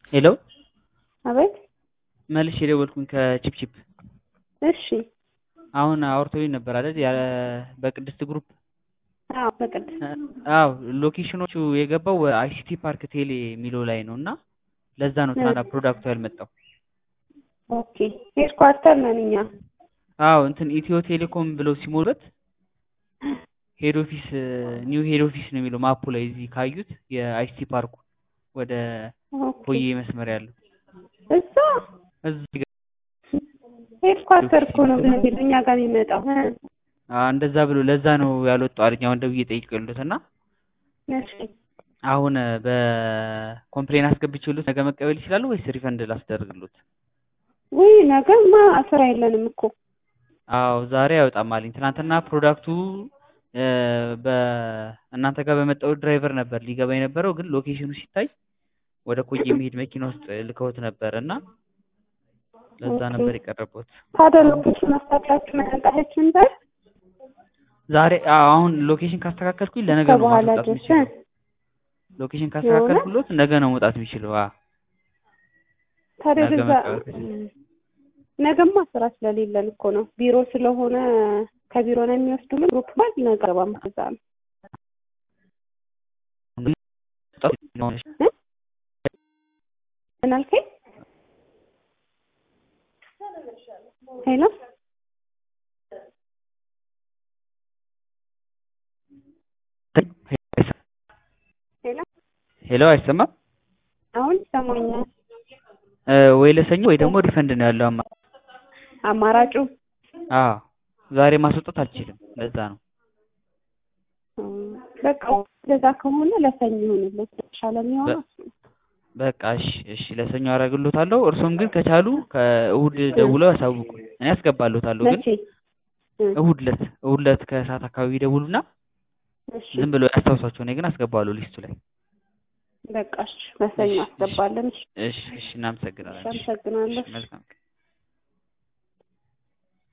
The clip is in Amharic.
ሄሎ አቤት መልሼ የደወልኩኝ ከቺፕቺፕ እሺ አሁን አውርተውኝ ነበር አይደል? ያ በቅድስት ግሩፕ አዎ በቅድስት አዎ ሎኬሽኖቹ የገባው አይሲቲ ፓርክ ቴሌ የሚለው ላይ ነው እና ለዛ ነው ትናንትና ፕሮዳክቱ ያልመጣው። ኦኬ ሄድኳርተር ነን እኛ አዎ እንትን ኢትዮ ቴሌኮም ብለው ሲሞሉበት ሄድ ኦፊስ ኒው ሄድ ኦፊስ ነው የሚለው ማፑ ላይ እዚህ ካዩት የአይሲቲ ፓርኩ ወደ ኦኬ ኮዬ መስመር ያለው እዛ እዚህ ሄድኳርተር እኮ ነው ግን የሚለው እኛ ጋር የሚመጣው አ እንደዛ ብሎ ለዛ ነው ያልወጣው አለኝ። አሁን ደውዬ ጠይቄለት እና እሺ አሁን በኮምፕሌን አስገብቼሎት ነገ መቀበል ይችላሉ ወይስ ሪፈንድ ላስደርግሎት? ውይ ነገማ ስራ የለንም እኮ አዎ ዛሬ አይወጣም አለኝ። ትናንትና ፕሮዳክቱ እ በእናንተ ጋር በመጣው ድራይቨር ነበር ሊገባ የነበረው ግን ሎኬሽኑ ሲታይ ወደ ኮዬ የሚሄድ መኪና ውስጥ ልከውት ነበር እና ለዛ ኦኬ። ነበር የቀረቡት። ታዲያ ሎኬሽን አስታውቃችሁ መጠጣችን ዛሬ ዛሬ አዎ፣ አሁን ሎኬሽን ካስተካከልኩኝ ለነገ ነው ከበኋላ ማስወጣት ድረስ የሚችለው። ሎኬሽን ካስተካከልኩሎት ነገ ነው መውጣት የሚችለው። አ ታዲያ ነገ በዛ መቀበል ከቻለ። ነገማ ስራ ስለሌለን እኮ ነው ቢሮ ስለሆነ ከቢሮ ነው የሚወስዱልን ግሩፕ ባል ነገ ገባም ከዛ ነው እ? ምን አልከኝ? ሄሎ ሄሎ ሄሎ አይሰማም? አሁን ይሰማኛል። እ ወይ ለሰኞ ወይ ደግሞ ሪፈንድ ነው ያለው አማ አማራጩ አዎ ዛሬ ማስወጣት አልችልም። ለዛ ነው። እም፣ በቃ እንደዛ ከሆነ ለሰኞ ይሁንልን የተሻለ የሚሆነው እሱ ነው። በቃ እሺ እሺ ለሰኞ አደርግሎታለሁ። እርሶም ግን ከቻሉ ከእሁድ ደውለው ያሳውቁኝ። እኔ አስገባሎታለሁ ግን መቼ እ፣ እሁድ ዕለት እሁድ ዕለት ከሰዓት አካባቢ ይደውሉና እሺ ዝም ብለው ያስታውሳቸው። እኔ ግን አስገባለሁ ሊስቱ ላይ። በቃ እሺ ለሰኞ እሺ፣ እሺ። አስገባለን። እሺ እሺ እሺ እናመሰግናለን። እሺ፣ አመሰግናለሁ። እሺ መልካም ቀን።